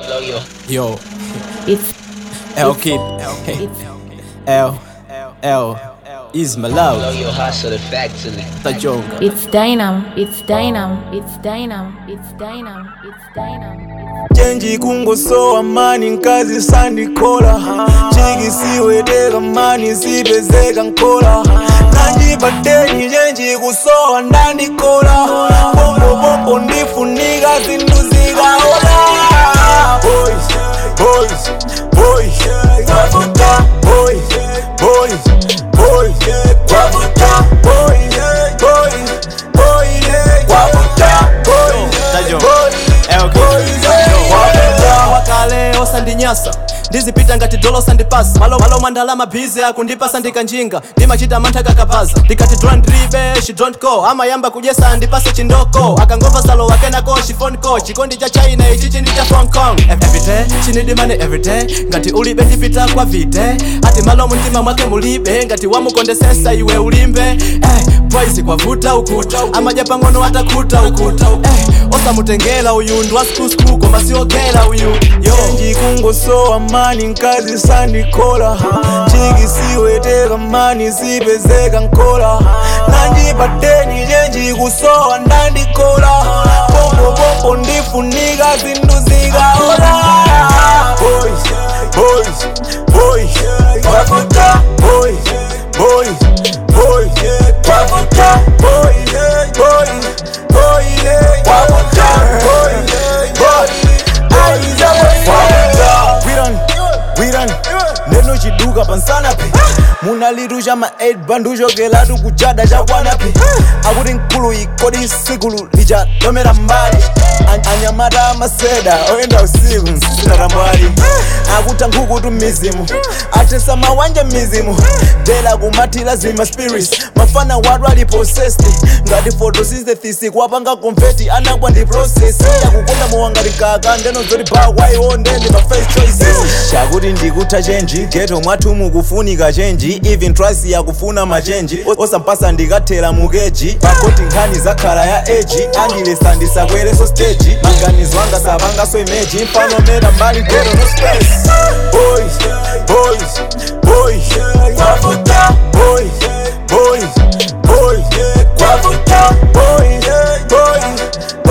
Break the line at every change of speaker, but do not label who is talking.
Blow your
Yo,
It's
L Kid, hey, L, L, is my
blow
love,
your hustle factory.
Tajonga.
it's Dynam. It's Dynam. It's Dynam. It's Dynam. It's Dynam.
chenji kungosowa mani nkazi sandikola chikisiweteka mani sipezeka nkola nanjipateni chenji kusowa ndandikola pompopompo ndifunika zinthu zikaola boys boys boys wavuta boys boys boys wavuta boys boys boys wavuta boys
Tajonga.
boys
L Kid.
wakale osandinyasa ndizipita ngati dolo sandipasa malo malo mandalama bize akundipasa ndikanjinga ndimachita mantha kakapaza ndikati don't drive she don't go amayamba kujesa ndipase chindoko akangomva salo wakenako phone call chikondi cha china ichi chindi cha hong kong everyday chinidimane everyday ngati ulibe ndipita kwa vite ati malo mumtima mwake mulibe ngati wamukondesesa iwe ulimbe eh, boys kwavuta ukuta amaja pang'ono atakhuta ukuta eh, osamutengela uyu ndi wa skusku koma siogela uyu yo
chenji kungosowa mani nkazi sandikola chikisiweteka mani sipezeka nkola nanjipateni chenji kusowa ndandikola pompopompo ndifunika zinthu zikaola boys boys boys wavuta boys boys boys wavuta boys boys boys wavuta boys boys wiran wiran neno chiduka pansanapi munalitusha ma 8 banduchokelatu kuchada chakwanapi akuti nkulu ikodi sikulu lichalomera mbali An- anyamata maseda oyenda usiku msitatambwali akuta nkhukutu mizimu atesa mawanja mizimu dela kumathila zima spirits mafana watu ali possessed ngati photosynthesis kwapanga konfeti anakwa ndi process yakukonda muwangati kaka ndeno zoti ba waiwonde ndi ma first choices chakuti ndikutha chenji geto mwathu mukufunika chenji even twice yakufuna machenji osampasa ndikathera mukeji pakoti nkhani zakhala ya eji andilesa ndisakwereso stage maganizo anga sapangaso imeji mpanomera mbali geto no space boys boys boys kwavuta boys boys boys kwavuta boys boys